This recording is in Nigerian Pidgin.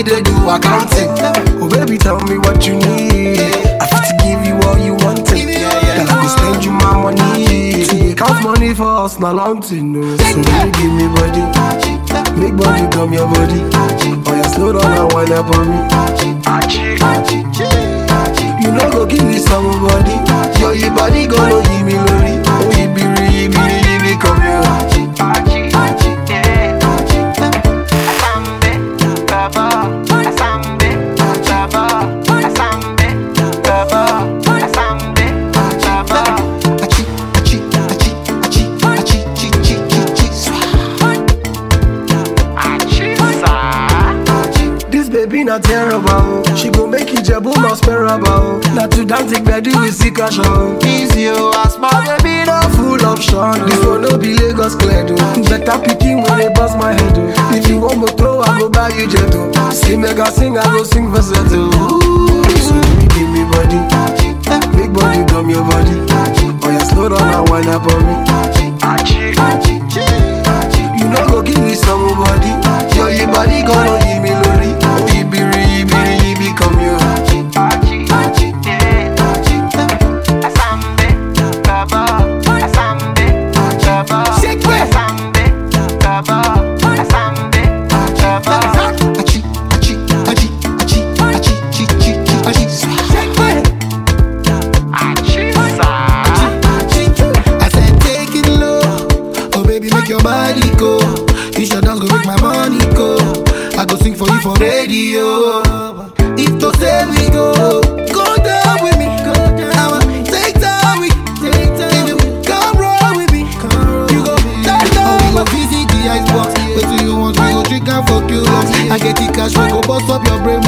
they do accounting. Oh baby, tell me what you need. I fit to give you all you want. Girl, I go spend you my money. To make count money for us, not long to know. So baby, give me body. Make body come your body. Oh yeah, slow down and wind up on me. You know go give me somebody. Yo, your body gonna give me lori. Oh, ibiri, ibiri, ibiri, come here. Achi, achi, achi, achi, achi, chi, chi, chi, chi, This baby not terrible. She gon' make you jebu not sparable. Not to dance it bedu we see cash on. Easy oh, as my baby no full option. This one no be Lagos clear do. Better picking when they bust my head do. If you want me throw, I go buy you jet do. See mega sing, I go sing for settle. So baby give me body, big body come your body. Oh yeah, slow down and wind up on me. You know go give me somebody. Yo, your body gonna give me lori. Oh, ibiri, ibiri, ibi come here. Achi, achi, achi, achi, achi, chi, chi, chi, achi. I said take it low, oh baby make your body go. You should dance go make my money go. I go sing for you for radio. If to say we go, go down with me. I'ma take time with If you come roll with me, you go down down. Oh, visit the icebox. Wait till you want, we go drink and fuck you up. I get the cash, we go bust up your brain